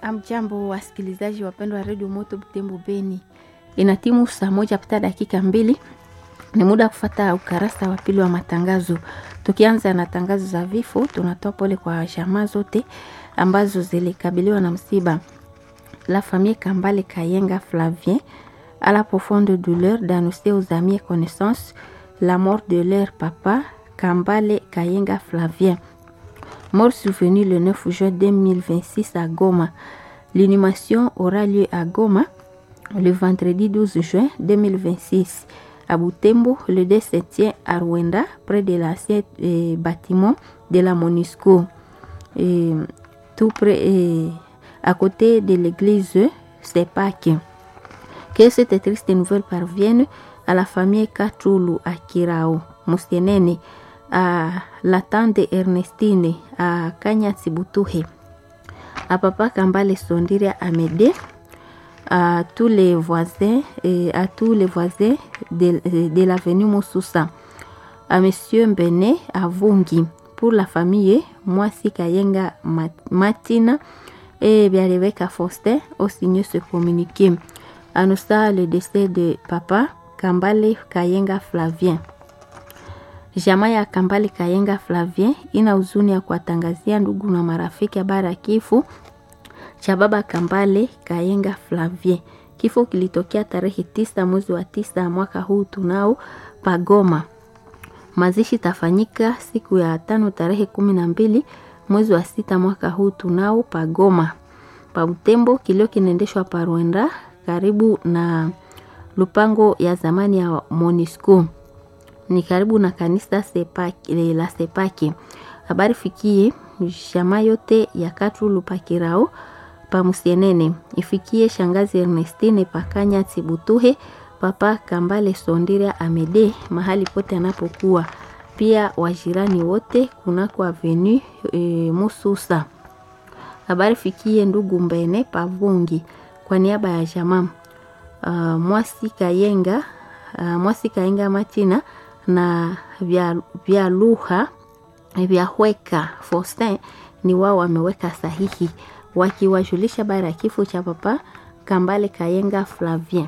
Amjambo, wasikilizaji wapendwa wa redio Moto Butembo Beni, ina timu saa moja pita dakika mbili. Ni muda wa kufata ukarasa wa pili wa matangazo. Tukianza na tangazo za vifo, tunatoa pole kwa jamaa zote ambazo zilikabiliwa na msiba. La famille Kambale Kayenga Flavien à la profonde douleur d'annoncer aux amis et connaissances la mort de leur papa Kambale Kayenga Flavien mort survenu le 9 juin 2026 à Goma. L'inhumation aura lieu à Goma le vendredi 12 juin 2026. À Butembo, le décès tient à Rwanda, près de l'ancien euh, bâtiment de la MONUSCO, et, tout près, et, à côté de l'église Sepake. Que cette triste nouvelle parvienne à la famille Kachulu à Kirao, Musienene, à la tante Ernestine à Kanya Tsibutuhe, à papa Kambale Sondiria Amédée, à tous les voisins et à tous les voisins de, de l'avenue Moussoussa, à monsieur Mbene à Vungi, pour la famille Mwasi Kayenga Matina et bien Rebecca Foster au signé ce communiqué. Annonça le décès de papa Kambale Kayenga Flavien. Jamaa ya Kambale Kayenga Flavien ina huzuni ya kuwatangazia ndugu na marafiki habari ya kifo cha baba Kambale Kayenga Flavien. Kifo kilitokea tarehe tisa mwezi wa tisa mwaka huu tunao Pagoma. Mazishi tafanyika siku ya tano tarehe kumi na mbili mwezi wa sita mwaka huu tunao Pagoma. Pa Butembo kilio kinaendeshwa pa Rwanda karibu na lupango ya zamani ya Monisco ni karibu na kanisa sepaki, la Sepaki. Habari fikie jamaa yote ya Katulu pakirao pamusienene ifikie shangazi Ernestine pakanya Tibutuhe papa Kambale Sondiria Amede mahali pote anapokuwa, pia wajirani wote kunako avenu e, Mususa. Habari fikie ndugu Mbene Pavungi kwa niaba ya jamaa uh, Mwasi Kayenga uh, Mwasi Kayenga Matina na vya, vya lugha vya Hweka Faustin ni wao wameweka sahihi wakiwajulisha bara ya kifo cha papa Kambale Kayenga Flavien.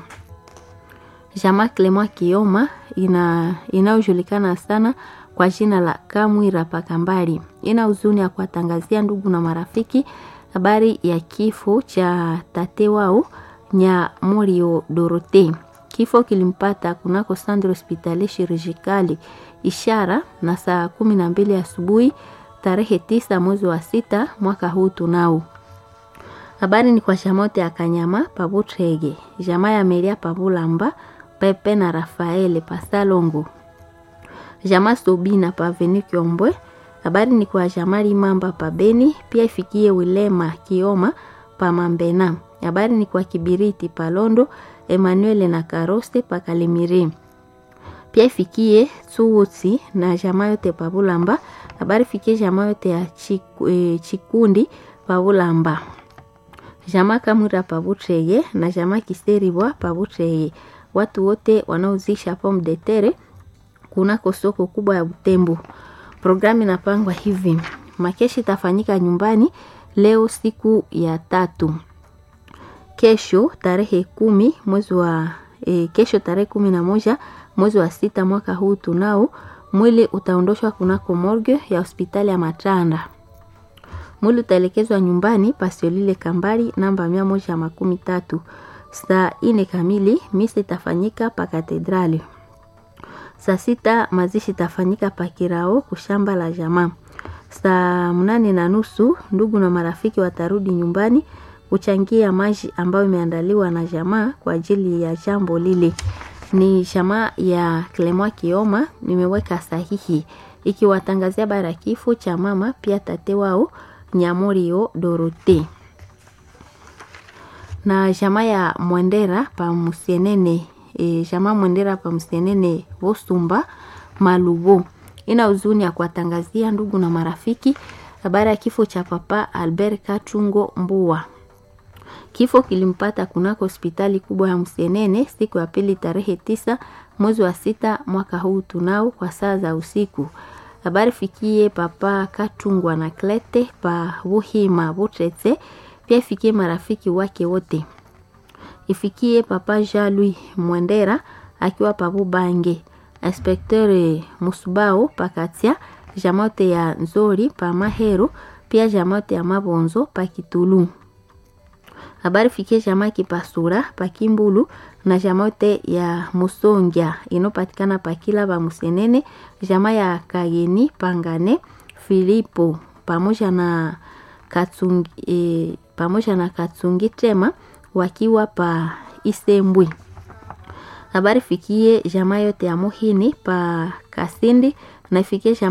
Jamaa Clement Kioma ina inayojulikana sana kwa jina la Kamwira Pakambali ina huzuni ya kuwatangazia ndugu na marafiki habari ya kifo cha tate wao Nyamurio Dorote. Kifo kilimpata kunako Centre Hospitalier Chirurgicale ishara na saa kumi na mbili asubuhi tarehe tisa mwezi wa sita mwaka huu tunao. Habari ni kwa shamote ya Kanyama Pabutrege, jamaa ya Meria Pabulamba, Pepe na Rafaele Pasalongo, jamaa Sobina Paveni Kiombwe. Habari ni kwa jamaa Limamba Pabeni, pia ifikie Wilema Kioma Pamambena. Habari ni kwa Kibiriti Palondo Emmanuel na Karose Pakalemiri. Pia ifikie Tsuwutsi na jamaa yote Pabulamba. Habari fikie jamaa yote ya Chiku, e, Chikundi Pabulamba. Jamaa Kamura Pabutreye na jamaa Kiseribwa Pabutreye. Watu wote wanaozisha pomme de terre kunako soko kubwa ya Butembo. Programu inapangwa hivi: makeshi itafanyika nyumbani leo siku ya tatu kesho tarehe kumi mwezi wa e, kesho tarehe kumi na moja mwezi wa sita mwaka huu tunao mwili utaondoshwa kunako morgue ya hospitali ya Matanda. Mwili utaelekezwa nyumbani Pasiolile Kambari namba mia moja makumi tatu. Saa ine kamili misa itafanyika pa katedrali. Saa sita mazishi itafanyika pa Kirao kushamba la jamaa. Saa mnane na nusu ndugu na marafiki watarudi nyumbani kuchangia maji ambayo imeandaliwa na jamaa kwa ajili ya jambo lile. Ni jamaa ya Clement Kioma, nimeweka sahihi ikiwatangazia bara kifo cha mama pia tate wao Nyamorio Dorote na jamaa ya Mwendera pa Musienene e, jamaa Mwendera pa Musienene Vosumba Malubo ina huzuni ya kuwatangazia ndugu na marafiki habari ya kifo cha papa Albert Kachungo Mbua. Kifo kilimpata kunako hospitali kubwa ya Msenene siku ya pili tarehe tisa mwezi wa sita mwaka huu tunao kwa saa za usiku. Habari fikie papa Katungwa na Klete pa Buhima Butretse pia ifikie marafiki wake wote, ifikie papa Jean Louis Mwendera akiwa pabubange, inspekteur Musubao pakatia jamote ya Nzori pa Mahero, pia jamote ya Mabonzo pa Kitulu. Habari fikie jamaa Kipasura pa Kimbulu na jamote ya Musongia inopatikana pa Kila ba Musenene, jamaa ya Kageni Pangane Filipo pamoja na Katsungi, e, pamoja na Katsungi Tema wakiwa pa Isembwe. Habari fikie jamaa yote ya Muhini pa Kasindi na ifikie